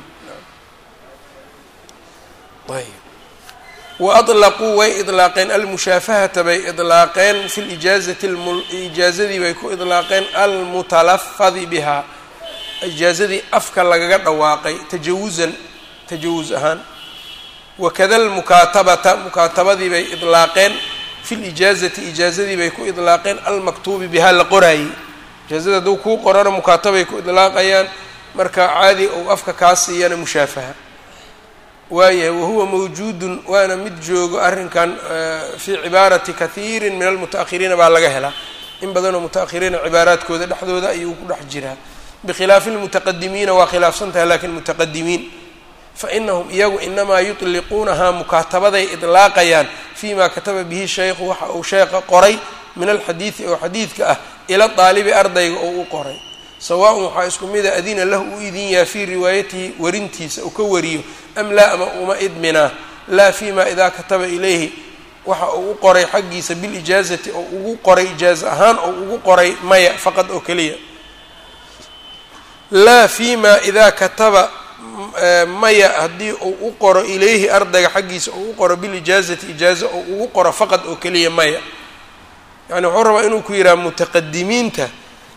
ayb wa aطlaquu way iطlaaqeen almushaafahata bay iطlaaqeen fi lijaazati ijaazadii bay ku iطlaaqeen almutalafadi bihaa ijaazadii afka lagaga dhawaaqay tajawuzan tajawuz ahaan wakada almukaatabata mukaatabadii bay iطlaaqeen fi lijaazati ijaazadii bay ku iطlaaqeen almaktuubi bihaa la qoraayey ijaazada hadduu kuu qorana mukaatabay ku idlaaqayaan marka caadi ou afka kaa siiyana mushaafaha waayahay wahuwa mawjuudun waana mid joogo arrinkan fii cibaarati kathiiri min almuta-ahiriina baa laga helaa in badanoo muta-ahiriina cibaaraadkooda dhexdooda ayuu ku dhex jiraa bikhilaafi lmutaqadimiina waa khilaafsan tahay lakin mutaqadimiin fainahum iyagu inamaa yutliquunahaa mukaatabaday idlaaqayaan fii ma kataba bihi shaykhu waxa uu sheekha qoray min alxadiidi oo xadiidka ah ila daalibi ardayga oo u qoray sawaaun waxaa isku mida adina lahu u idin yaha fii riwaayatihi warintiisa uu ka wariyo am laa ama uma idminaa laa fi ma idaa kataba ilayhi waxa uu u qoray xaggiisa bilijaazati oo ugu qoray ijaaza ahaan oo ugu qoray maya faqad oo keliya laa fi ma idaa kataba maya haddii uu u qoro ilayhi ardayga xaggiisa uu u qoro bilijaazati ijaaza oo ugu qoro faqad oo keliya maya yani wuxuu rabaa inuu ku yidhaha mutaqadimiinta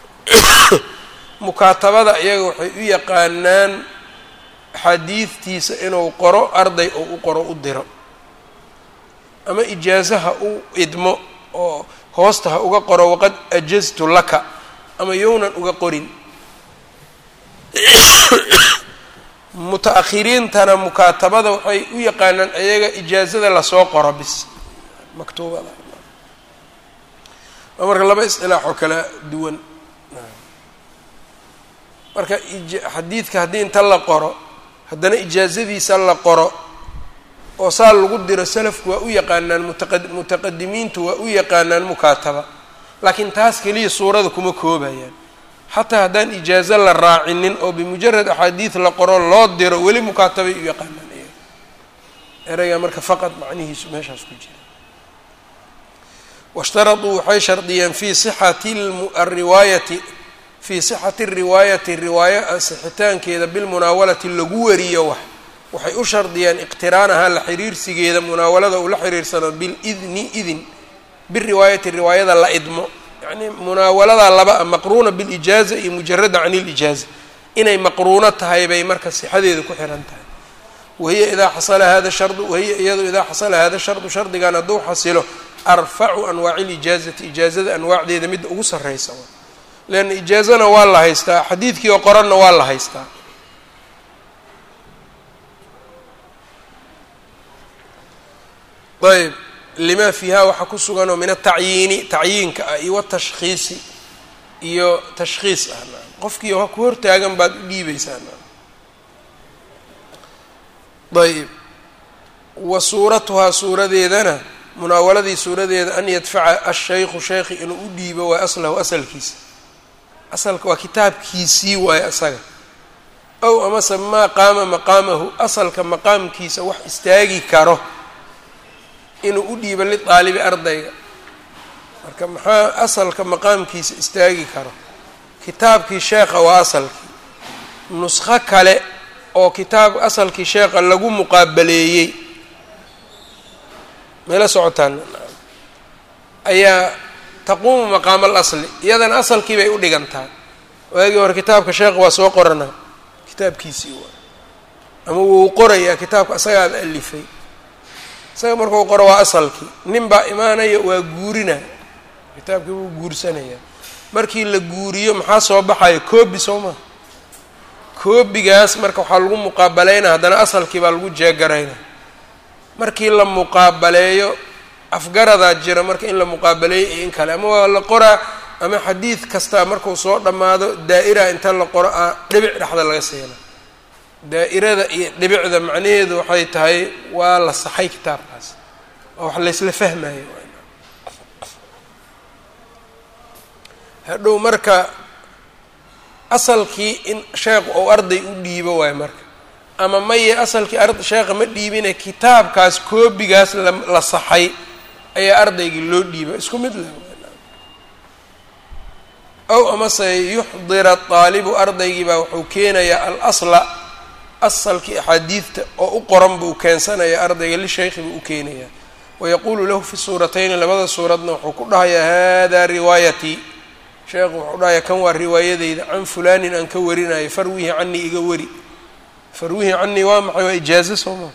mukaatabada iyaga waxay u yaqaanaan xadiidtiisa inuu qoro arday oo u qoro u diro ama ijaazaha u idmo oo hoosta ha uga qoro waqad ajaztu laka ama yownan uga qorin muta-akhiriintana mukaatabada waxay u yaqaanaan iyaga ijaazada lasoo qoro bis maktuubada waa marka laba iscilaax oo kala duwan marka xadiidka haddii inta la qoro haddana ijaazadiisa la qoro oo saa lagu diro salafku waa u yaqaanaan mutaqa mutaqadimiintu waa u yaqaanaan mukaataba laakiin taas keliya suurada kuma koobayaan xataa haddaan ijaazo la raacinin oo bimujarad axaadiid la qoro loo diro weli mukaatabay u yaqaanaan iyaga ereyga marka faqad macnihiisu meeshaas ku jira washtaraduu waxay shardiyeen fii sixati ariwaayati fii sixati riwaayati riwaaya asixitaankeeda bilmunaawalati lagu wariyo wax waxay u shardiyeen iqtiraanaha la xiriirsigeeda munaawalada uu la xiriirsano bilidni idin biriwaayati riwaayada la idmo yacnii munaawaladaa laba a maqruuna bilijaaza iyo mujarada can ilijaaza inay maqruuno tahay bay marka sixadeeda ku xiran tahay wahiya idaa xasala hada shardu wahiya iyadu idaa xasala hada shardu shardigan hadduu xasilo arfacu anwaaci lijaazati ijaazada anwaacdeeda midda ugu sarreysa leanna ijaazana waa la haystaa xadiidkii oo qoranna waa la haystaa ayb lima fiiha waxaa ku sugan oo min atacyiini tacyiinka ah iyo watashkhiisi iyo tashkhiis ah qofkii ha ku hortaagan baad u dhiibaysaa ayb wa suuratuhaa suuradeedana munaawaladii suuradeeda an yadfaca ashaykhu sheykhi inuu u dhiibo waa aslahu asalkiisa asalka waa kitaabkiisii waayo asaga ow amase maa qaama maqaamahu asalka maqaamkiisa wax istaagi karo inuu u dhiibo lidaalibi ardayga marka maxaa asalka maqaamkiisa istaagi karo kitaabkii sheekha waa asalkii nuskho kale oo kitaab asalkii sheekha lagu muqaabaleeyey meela socotaan ayaa taquumu maqaama alasli iyadana asalkii bay u dhigantaa waagii hore kitaabka sheekh waa soo qoranaa kitaabkiisii waa ama wuu qorayaa kitaabka asagaad alifay isaga markuu qoro waa asalkii nin baa imaanaya waa guurina kitaabkii wuu guursanayaa markii la guuriyo maxaa soo baxaya koobi soo maa koobigaas marka waxaa lagu muqaabaleynaa haddana asalkii baa lagu jeegarayna markii la muqaabaleeyo afgaradaa jira marka in la muqaabaleeyo iyo in kale ama waa la qoraa ama xadiid kastaa markuu soo dhammaado daa'ira inta la qoro a dhibic dhexda laga siina daa'irada iyo dhibicda macnaheedu waxay tahay waa la saxay kitaabkaas oo wax laysla fahmayo hadhow marka asalkii in sheekhu ou arday u dhiibo waayo marka ama maye asalkii ar sheekha ma dhiibine kitaabkaas koobigaas la la saxay ayaa ardaygii loo dhiiba isku mid leh ow amase yuxdira daalibu ardaygii baa wuxuu keenayaa alasla asalkii axaadiidta oo u qoran buu keensanaya ardayga lishaykhi buu u keenayaa wayaquulu lahu fi suuratayni labada suuradna wuxuu ku dhahayaa hada riwaayatii sheekhu wuxuu dhahayaa kan waa riwaayadeyda can fulaanin aan ka warinayo farwihi canii iga wari farwihi canii waa maxay waa ijaazo sooma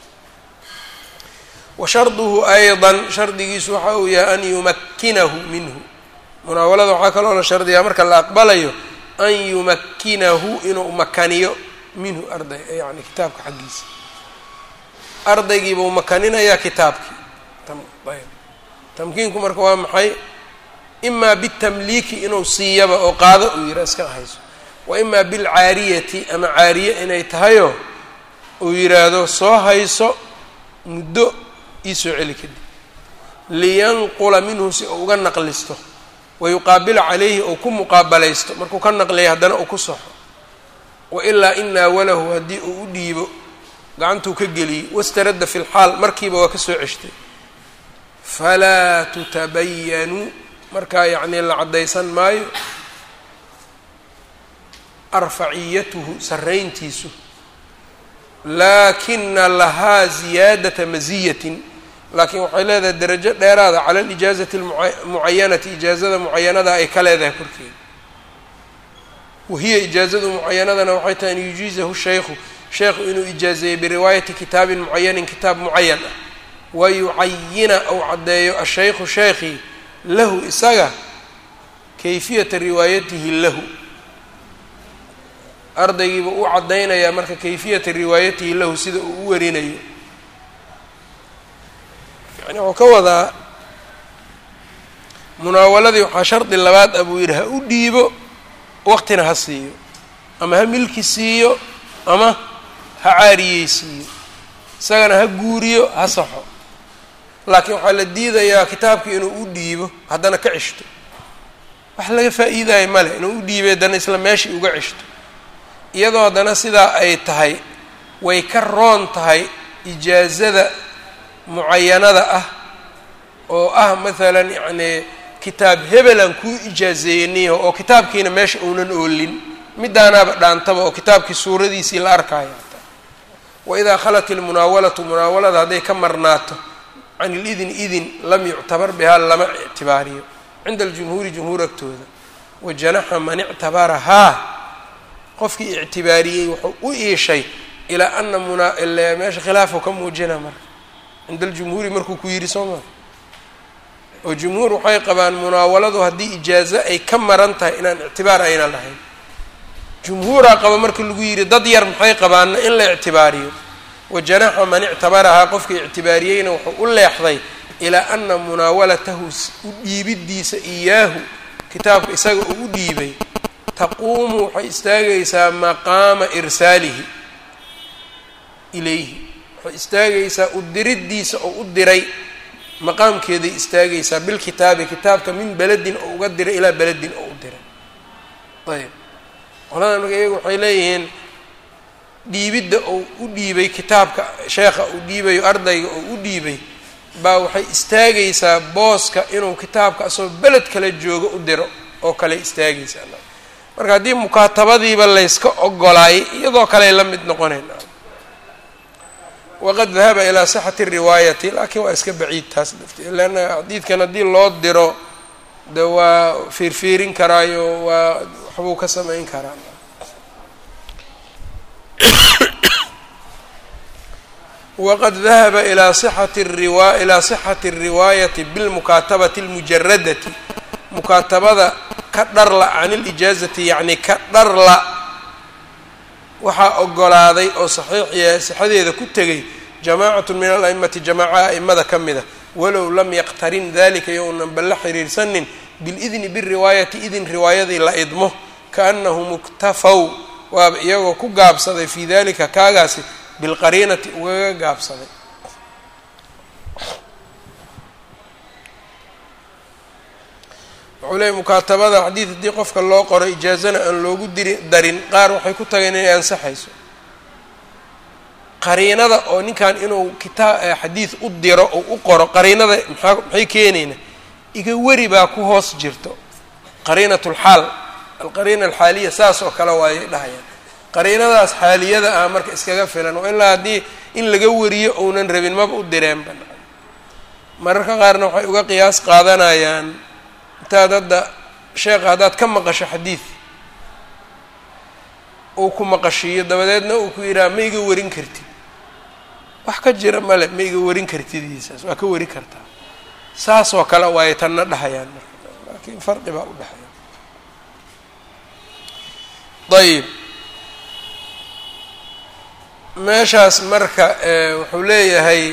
wa sharduhu ayضa shardigiisu waxa uu yahay an yumakkinahu minhu munaawalada waxaa kaloo la shardiyaa marka la aqbalayo an yumakkinahu inuu makaniyo minhu arday yani kitaabka xaggiisa ardaygiibuu makaninayaa kitaabkii ayb tamkiinku marka waa maxay imaa bitamliiki inuu siiyaba oo qaado uu yidha iska hayso wa imaa bilcaariyati ama caariye inay tahayoo uu yidhaahdo soo hayso muddo iisoo celi kadib liyanqula minhu si uu uga naqlisto wayuqaabila calayhi ou ku muqaabalaysto markuu ka naqliya haddana uu ku soxo wailaa in naawalahu haddii uu u dhiibo gacantuu ka geliyey wastaradda fi lxaal markiiba waa ka soo ceshtay falaa tutabayanuu markaa yacnii la caddaysan maayo arfaciyatuhu sarrayntiisu laakina lahaa ziyaadata masiyatin laakiin waxay leedahay derajo dheeraada cala alijaazati almucayanati ijaazada mucayanada ay ka leedahay korkeeda wahiya ijaazadu mucayanadana waxay tahay an yujiizahu shaykhu sheekhu inuu ijaazeeyo biriwaayati kitaabin mucayanin kitaab mucayan ah wa yucayina ou caddeeyo ashaykhu sheekhii lahu isaga kayfiyata riwaayatihi lahu ardaygiiba u caddaynayaa marka kayfiyata riwaayatihi lahu sida uu u warinayo yani wuxuu ka wadaa munaawaladii waxaa shardi labaad ah buu yidhi ha u dhiibo waqtina ha siiyo ama ha milki siiyo ama ha caariyeysiiyo isagana ha guuriyo ha saxo laakiin waxaa la diidayaa kitaabkii inuu u dhiibo haddana ka ceshto wax laga faa'iidayo male inuu u dhiibay haddana isla meeshii uga ceshto iyadoo haddana sidaa ay tahay way ka roon tahay ijaazada mucayanada ah oo ah maalan yacnii kitaab hebelan kuu ijaazeeyaniyo oo kitaabkiina meesha uunan oolin midaanaaba dhaantaba oo kitaabkii suuradiisii la arkaayo hataa wa idaa khalat ilmunaawalatu munaawalada hadday ka marnaato can ilidin idin lam yuctabar bihaa lama ictibaariyo cinda aljumhuuri jumhuur agtooda wa janaxa man ictabarahaa qofkii ictibaariyey wuxuu u iishay ilaa ana muna ile meesha khilaafu ka muujina marka cinda aljumhuuri markuu ku yidhi soo maa oo jumhuur waxay qabaan munaawaladu haddii ijaazo ay ka maran tahay inaan ictibaar ayna lahayn jumhuuraa qaba marka lagu yidhi dad yar maxay qabaanna in la ictibaariyo wa janaxa man ictabarahaa qofkii ictibaariyeyna wuxuu u leexday ilaa ana munaawalatahu u dhiibiddiisa iyaahu kitaabka isaga uu u dhiibay taquumu waxay istaagaysaa maqaama irsaalihi ilayhi waxay istaagaysaa u diriddiisa oo u diray maqaamkeeday istaagaysaa bilkitaabi kitaabka min beledin oo uga diray ilaa beledin oo u diray ayb qoladan marka iyagu waxay leeyihiin dhiibidda oo u dhiibay kitaabka sheekha uu dhiibayo ardayga oo u dhiibay baa waxay istaagaysaa booska inuu kitaabka asagoo beled kale joogo u diro oo kale istaagaysaa marka haddii mukaatabadiiba layska ogolaayay iyadoo kaley la mid noqonayna waqad dahaba ilaa sixati riwaayati laakiin waa iska baciid taas lafteed leanna xadiidkan haddii loo diro de waa fiirfiirin karaayo waa waxbuu ka samayn karaa waqad dahaba ilaa sixati riwa ilaa sixati الriwaayati bilmukaatabati اlmujaradati mukaatabada ka dharla can ilijaazati yacni ka dharla waxaa ogolaaday oo saxiixiya sixadeeda ku tegay jamaacatu min ala'imati jamaaca a'imada ka mida walow lam yaqtarin dalika younan balla xiriirsanin bilidni biriwaayati idin riwaayadii la idmo kaanahu muktafow waaba iyagoo ku gaabsaday fii dalika kaagaasi bilqariinati ugaga gaabsaday wuxuu leeyay mukaatabada xadiid haddii qofka loo qoro ijaazana aan loogu diri darin qaar waxay ku tageen inay ansaxayso qariinada oo ninkan inuu kitaa xadiid u diro oo u qoro qariinada maxaa maxay keenayna iga weri baa ku hoos jirto qariinat lxaal alqariina alxaaliya saas oo kale waayay dhahayaan qariinadaas xaaliyada ah marka iskaga filan oo ilaa haddii in laga wariyo ounan rabin maba u direenba mararka qaarna waxay uga qiyaas qaadanayaan intaad hadda sheekha haddaad ka maqasho xadiid uu ku maqashiiyo dabadeedna uu ku yidhaha ma iga warin kartid wax ka jira male ma iga warin kartidiisaas waa ka wari kartaa saas oo kale waay tanna dhahayaan marka laakiin farqi baa u dhexeeya ayib meeshaas marka wuxuu leeyahay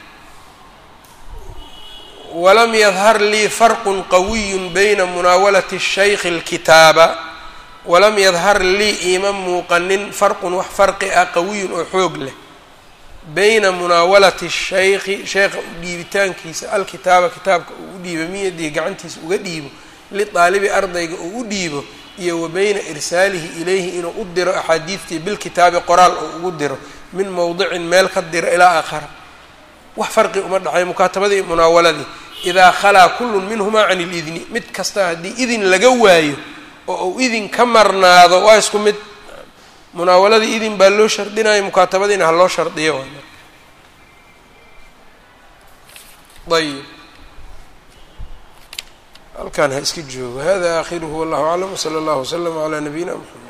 walam yadhar lii farqu qawiyu bayna munaawalati shaykhi اlkitaaba walam yadhar lii iima muuqanin farqun wax farqi ah qawiyun oo xoog leh bayna munaawalati shaykhi sheekha u dhiibitaankiisa alkitaaba kitaabka uu u dhiibo miyadii gacantiisa uga dhiibo lidaalibi ardayga uu u dhiibo iyo wa bayna irsaalihi ilayhi inuu u diro axaadiidtii bilkitaabi qoraal oo ugu diro min mowdicin meel ka diro ilaa aakhara wax farqi uma dhexay mukaatabadii munaawaladii idaa khalaa kullun minhumaa can ilidni mid kasta haddii idin laga waayo oo uu idin ka marnaado waa isku mid munaawaladii idin baa loo shardinayo mukaatabadiina ha loo shardiyo ayib halkaan ha iska joogo hada aakhiruhu wallahu aclam wsala allahu waslama calaa nabiyina mxamed